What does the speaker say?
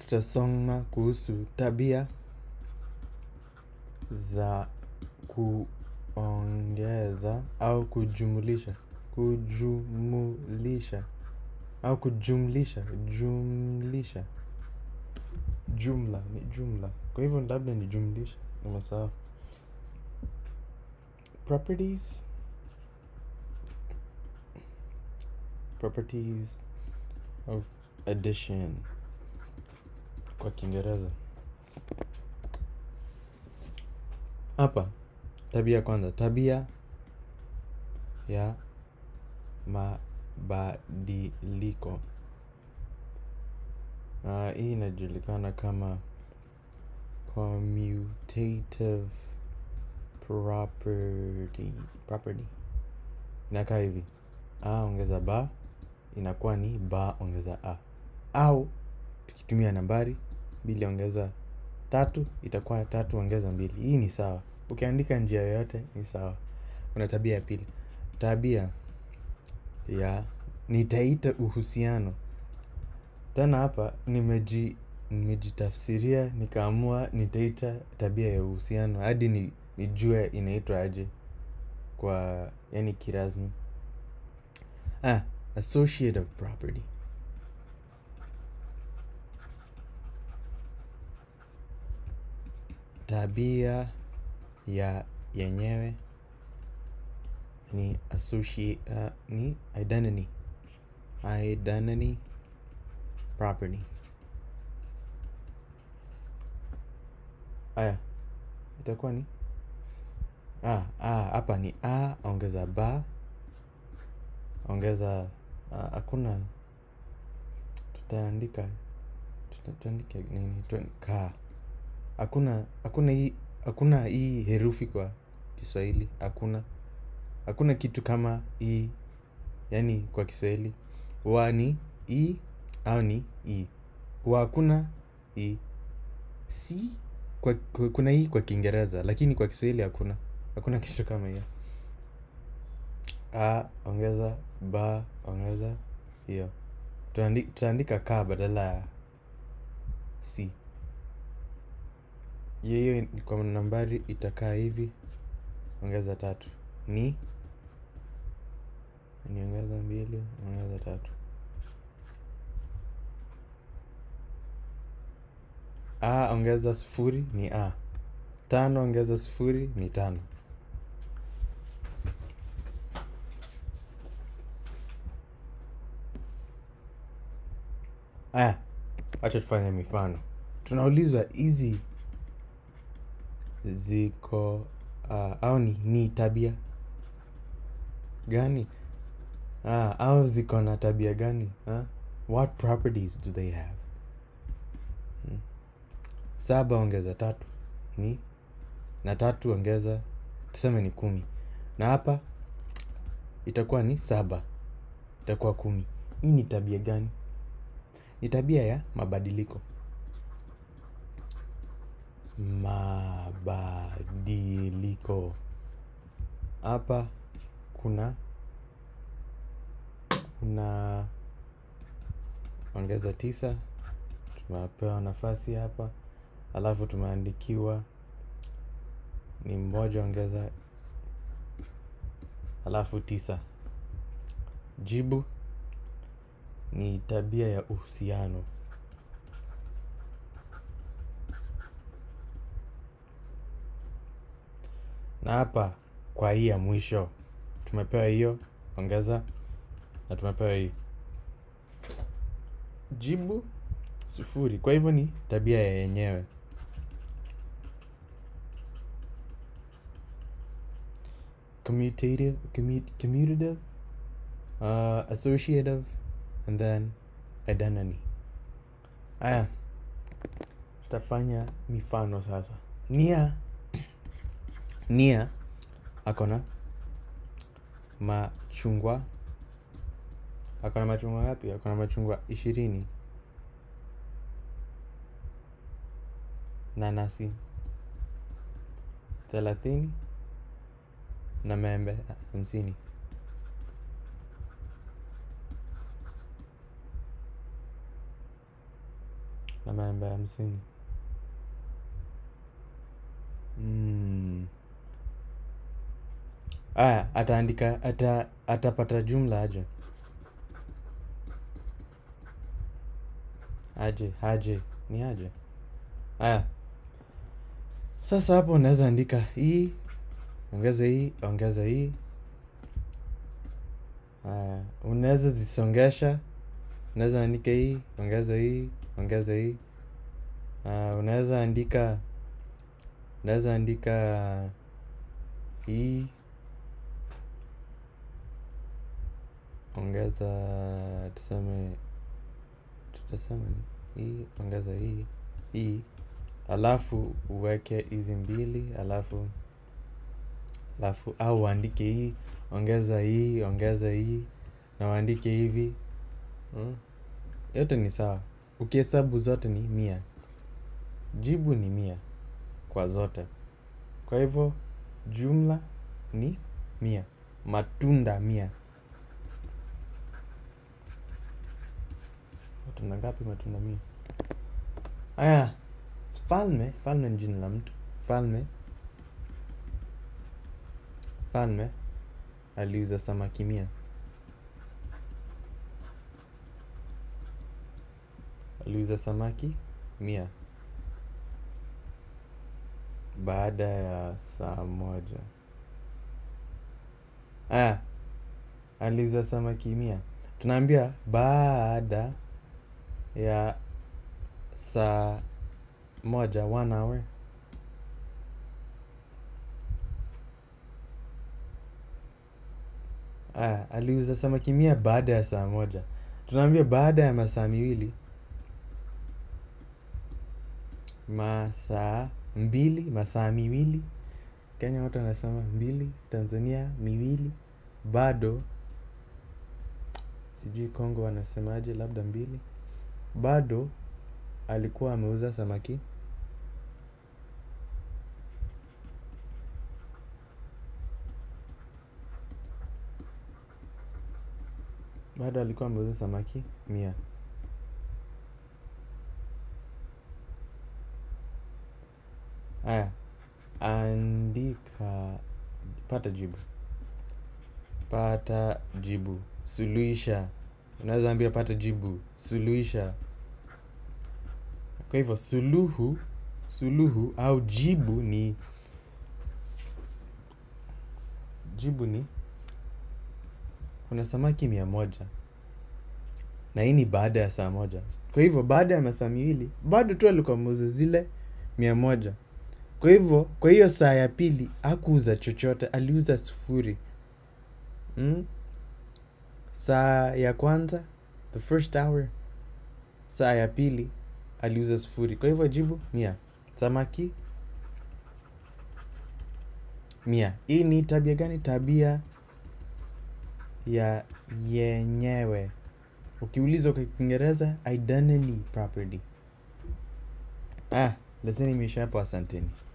tutasoma kuhusu tabia za kuongeza au kujumulisha kujumulisha au kujumlisha jumlisha jumla ni jumla kwa hivyo labda ni jumlisha nimesahau properties properties of addition kwa kiingereza hapa tabia ya kwanza tabia ya mabadiliko uh, hii inajulikana kama commutative property property inakaa hivi a ongeza ba inakuwa ni ba ongeza a au tukitumia nambari mbili ongeza tatu itakuwa tatu ongeza mbili hii ni sawa ukiandika njia yoyote ni sawa kuna tabia ya pili tabia ya nitaita uhusiano tena hapa nimeji nimejitafsiria nikaamua nitaita tabia ya uhusiano hadi ni, nijue inaitwa aje kwa yani kirasmi ah, associative property tabia ya yenyewe ni associate uh, ni identity identity property aya itakuwa ni ah, ah, hapa ni a ongeza ba ongeza ah, hakuna tutaandika tuta- tuandike nini tu- ka hakuna hakuna hii hakuna hii herufi kwa kiswahili hakuna hakuna kitu kama hii yani kwa kiswahili wa ni i au ni i wa hakuna i si kwa, kwa, kuna hii kwa kiingereza lakini kwa kiswahili hakuna hakuna kitu kama hiyo a ongeza ba ongeza hiyo Tutaandi- tutaandika ka badala ya si hiyo hiyo ni kwa nambari itakaa hivi ongeza tatu ni niongeza mbili ongeza tatu a ongeza sufuri ni a tano ongeza sufuri ni tano aya wacha tufanye mifano tunaulizwa hizi ziko uh, au ni, ni tabia gani ah, au ziko na tabia gani ah? what properties do they have hmm. saba ongeza tatu ni na tatu ongeza tuseme ni kumi na hapa itakuwa ni saba itakuwa kumi hii ni tabia gani ni tabia ya mabadiliko mabadiliko hapa kuna kuna ongeza tisa tumepewa nafasi hapa alafu tumeandikiwa ni mmoja ongeza alafu tisa jibu ni tabia ya uhusiano na hapa kwa hii ya mwisho tumepewa hiyo ongeza na tumepewa hii jibu sufuri kwa hivyo ni tabia ya yenyewe commutative commu- commutative uh, associative and then identity haya tutafanya mifano sasa nia nia akona machungwa akona machungwa ngapi akona machungwa ishirini nanasi thelathini na maembe hamsini na maembe hamsini mm. aya ataandika ata, atapata jumla aje aje aje ni aje aya sasa hapo unaweza andika hii ongeza hii ongeza hii aya unaweza zisongesha unaweza andika hii ongeza hii ongeza hii uh, unaweza andika unaweza andika hii ongeza tuseme tutasema ni hii ongeza hii hii alafu uweke hizi mbili alafu alafu au uandike hii ongeza hii ongeza hii na uandike hivi hmm? yote ni sawa ukihesabu zote ni mia jibu ni mia kwa zote kwa hivyo jumla ni mia matunda mia matunda ngapi matunda mia aya falme falme ni jina la mtu falme falme aliuza samaki mia aliuza samaki mia baada ya saa moja aya aliuza samaki mia tunaambia baada ya saa moja one hour aya aliuza samaki mia baada ya saa moja tunaambia baada ya masaa miwili masaa mbili masaa miwili kenya watu wanasema mbili tanzania miwili bado sijui kongo wanasemaje labda mbili bado alikuwa ameuza samaki bado alikuwa ameuza samaki mia aya andika pata jibu pata jibu suluhisha unaweza ambia pata jibu suluhisha kwa hivyo suluhu suluhu au jibu ni jibu ni kuna samaki mia moja na hii ni baada ya saa moja kwa hivyo baada ya masaa miwili bado tu alikuwa ameuza zile mia moja kwa hivyo kwa hiyo saa ya pili hakuuza chochote aliuza sufuri mm? saa ya kwanza the first hour saa ya pili aliuza sufuri kwa hivyo jibu mia samaki mia hii ni tabia gani tabia ya yenyewe ukiulizwa kwa kiingereza identity property ah leseni imeisha hapo asanteni